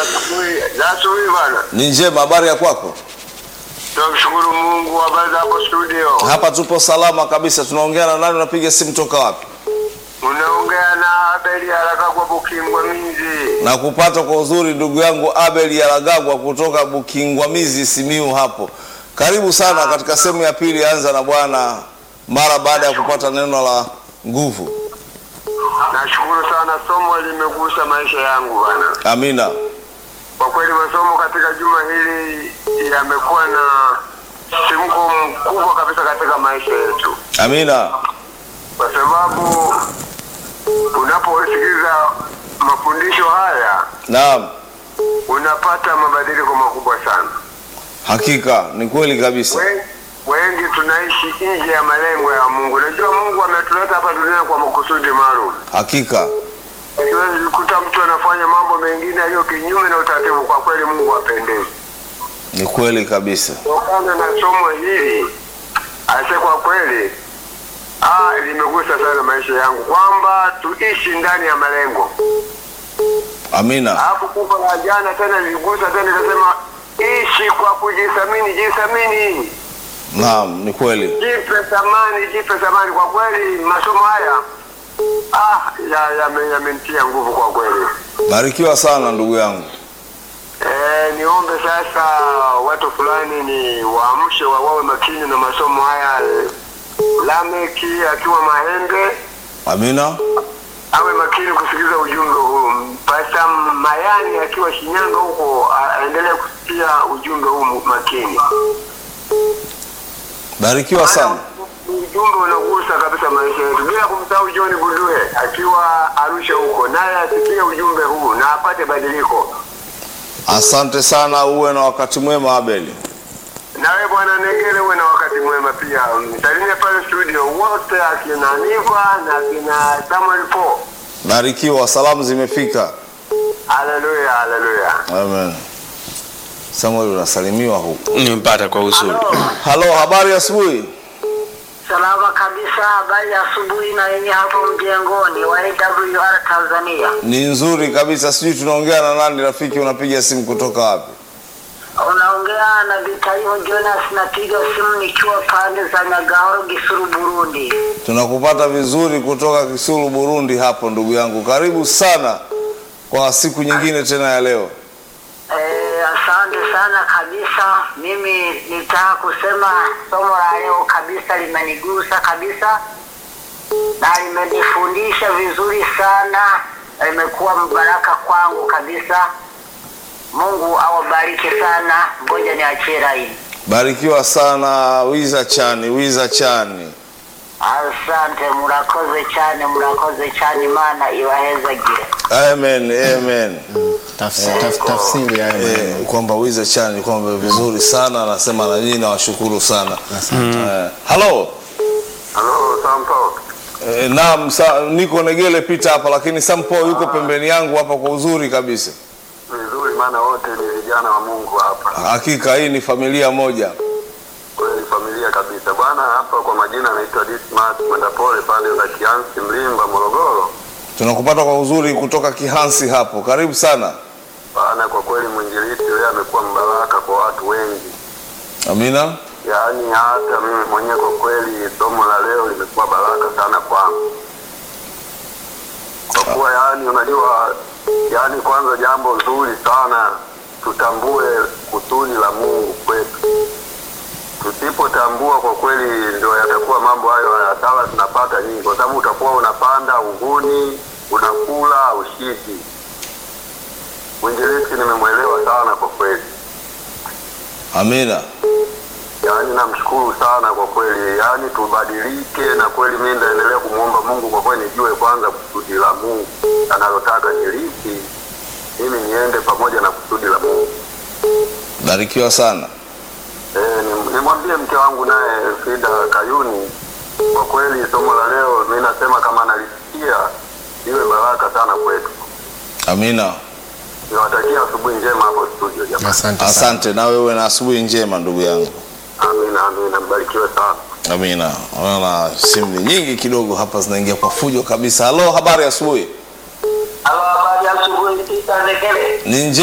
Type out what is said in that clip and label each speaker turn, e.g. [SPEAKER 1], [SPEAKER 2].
[SPEAKER 1] asubuhi. Za asubuhi bwana.
[SPEAKER 2] Ni njema, habari ya kwako?
[SPEAKER 1] Tunamshukuru Mungu. Habari za hapo studio?
[SPEAKER 2] Hapa tupo salama kabisa. Tunaongea na nani? Unapiga simu toka wapi?
[SPEAKER 1] Unaongea na Abeli haraka kwa Bukingwa Minzi.
[SPEAKER 2] Na kupata kwa uzuri ndugu yangu Abel Yaragagwa kutoka Bukingwamizi Simiu hapo. Karibu sana katika sehemu ya pili, anza na Bwana mara baada ya kupata neno la nguvu.
[SPEAKER 1] Nashukuru sana, somo limegusa maisha yangu bwana.
[SPEAKER 2] Amina.
[SPEAKER 1] Kwa kweli masomo katika juma hili yamekuwa na simko mkubwa kabisa katika maisha yetu,
[SPEAKER 2] Amina.
[SPEAKER 1] kwa sababu unaposikiliza mafundisho haya
[SPEAKER 2] Naam.
[SPEAKER 1] unapata mabadiliko makubwa sana.
[SPEAKER 2] Hakika ni kweli kabisa.
[SPEAKER 1] Wen- Wengi tunaishi nje ya malengo ya Mungu. Najua Mungu ametuleta hapa duniani kwa makusudi maalum.
[SPEAKER 2] Hakika.
[SPEAKER 1] Siwezi kukuta mtu anafanya mambo mengine yaliyo kinyume na utaratibu. Kwa kweli Mungu hapendezi.
[SPEAKER 2] Ni kweli kabisa.
[SPEAKER 1] Kutokana na somo hili ase, kwa kweli ah, limegusa sana maisha yangu kwamba tuishi ndani ya malengo.
[SPEAKER 2] Amina.
[SPEAKER 1] Alafu kufa la jana tena liligusa tena, ikasema ishi kwa kujithamini, jithamini,
[SPEAKER 2] Naam, ni kweli.
[SPEAKER 1] jipe thamani, jipe thamani. Kwa kweli masomo haya ah, ya- yame- yamenitia nguvu kwa kweli.
[SPEAKER 2] Barikiwa sana ndugu yangu.
[SPEAKER 1] Eh, niombe sasa watu fulani ni waamshe wa wawe makini na masomo haya. Lameki akiwa Mahembe
[SPEAKER 2] Amina.
[SPEAKER 1] awe makini kusikiliza ujumbe huu. Pasta Mayani akiwa Shinyanga huko a- aendelee kusikia ujumbe huu makini.
[SPEAKER 2] Barikiwa sana.
[SPEAKER 1] Ujumbe unagusa kabisa maisha yetu, bila kumsahau John Gundue akiwa Arusha huko, naye asikie ujumbe huu na apate badiliko.
[SPEAKER 2] Asante sana, uwe na wakati mwema Abeli.
[SPEAKER 1] Nawe bwana Negele, uwe na wakati mwema pia. Msalimie pale studio wote, akina Niva na akina Samuel Po.
[SPEAKER 2] Barikiwa, salamu zimefika.
[SPEAKER 1] Haleluya, haleluya.
[SPEAKER 2] Amen. Samuel unasalimiwa huku.
[SPEAKER 3] Nimempata kwa uzuri.
[SPEAKER 2] Halo, habari ya asubuhi?
[SPEAKER 4] Salama kabisa, habari ya asubuhi na yenye hapo mjengoni wa AWR Tanzania.
[SPEAKER 2] Ni nzuri kabisa. Sijui tunaongea na nani rafiki, unapiga simu kutoka wapi?
[SPEAKER 4] Unaongea na Vitaliho Jonas, napiga simu nikiwa pande za Nyagahoro, Gisuru, Burundi.
[SPEAKER 2] Tunakupata vizuri kutoka Kisulu, Burundi hapo ndugu yangu. Karibu sana kwa siku nyingine tena ya leo.
[SPEAKER 4] Eh, asante sana kabisa. Mimi nitaka kusema somo la leo kabisa limenigusa kabisa na limenifundisha vizuri sana, na limekuwa mbaraka kwangu kabisa. Mungu awabariki sana. Ngoja niachie laini.
[SPEAKER 2] Barikiwa sana Wiza Chani, Wiza Chani.
[SPEAKER 4] Asante, murakoze cyane, murakoze cyane, Imana ibahezagire.
[SPEAKER 2] Amen, amen.
[SPEAKER 5] Tafsi- taf- tafsiri ya
[SPEAKER 2] Eh, kwamba Wiza Chani kwamba vizuri sana anasema, na nyinyi nawashukuru sana. Eh, halo.
[SPEAKER 1] Halo, Sampo.
[SPEAKER 2] Eh, naam, sa, niko Negele pita hapa, lakini Sampo yuko pembeni yangu hapa kwa uzuri kabisa.
[SPEAKER 1] Vizuri, maana wote ni vijana wa Mungu hapa,
[SPEAKER 2] Hakika hii ni familia moja.
[SPEAKER 1] kweli familia kabisa bwana. Hapa kwa majina anaitwa Dismas kwenda pole pande za Kiansi, Mlimba, Morogoro
[SPEAKER 2] Tunakupata kwa uzuri kutoka Kihansi hapo. Karibu sana.
[SPEAKER 1] bwana. Kwa kweli mwinjilisti yeye amekuwa mbaraka kwa watu wengi,
[SPEAKER 2] Amina.
[SPEAKER 1] yaani hata mimi mwenyewe kwa kweli somo la leo limekuwa baraka sana kwangu, kwa kuwa yaani unajua, yaani kwanza jambo zuri sana tutambue kusudi la Mungu kwetu. Tusipotambua kwa kweli, ndio yatakuwa mambo hayo hasara tunapata nyingi, kwa sababu utakuwa unapanda uvuni, unakula ushiki. Mwinjilisti nimemwelewa sana kwa kweli.
[SPEAKER 2] Amina.
[SPEAKER 1] Yaani namshukuru sana kwa kweli, yaani tubadilike, na kweli mimi ndaendelea kumwomba Mungu kwa kweli, nijue kwanza kusudi la Mungu analotaka nilipi, mimi niende pamoja na kusudi la Mungu.
[SPEAKER 2] Barikiwa sana.
[SPEAKER 1] Eh, ni- nimwambie mke wangu naye Frida Kayuni, kwa kweli somo la leo mimi nasema kama analisikia iwe baraka sana kwetu.
[SPEAKER 2] Amina.
[SPEAKER 1] Niwatakia asubuhi njema hapo studio jamani.
[SPEAKER 5] Asante sana.
[SPEAKER 2] Asante na wewe na asubuhi njema ndugu yangu.
[SPEAKER 1] Amina, amina, mbarikiwe sana.
[SPEAKER 2] Amina. Naona simu ni nyingi kidogo hapa zinaingia kwa fujo kabisa. Halo, habari ya asubuhi?
[SPEAKER 4] Halo, habari ya asubuhi, Peter Ndekele.
[SPEAKER 2] Ni nje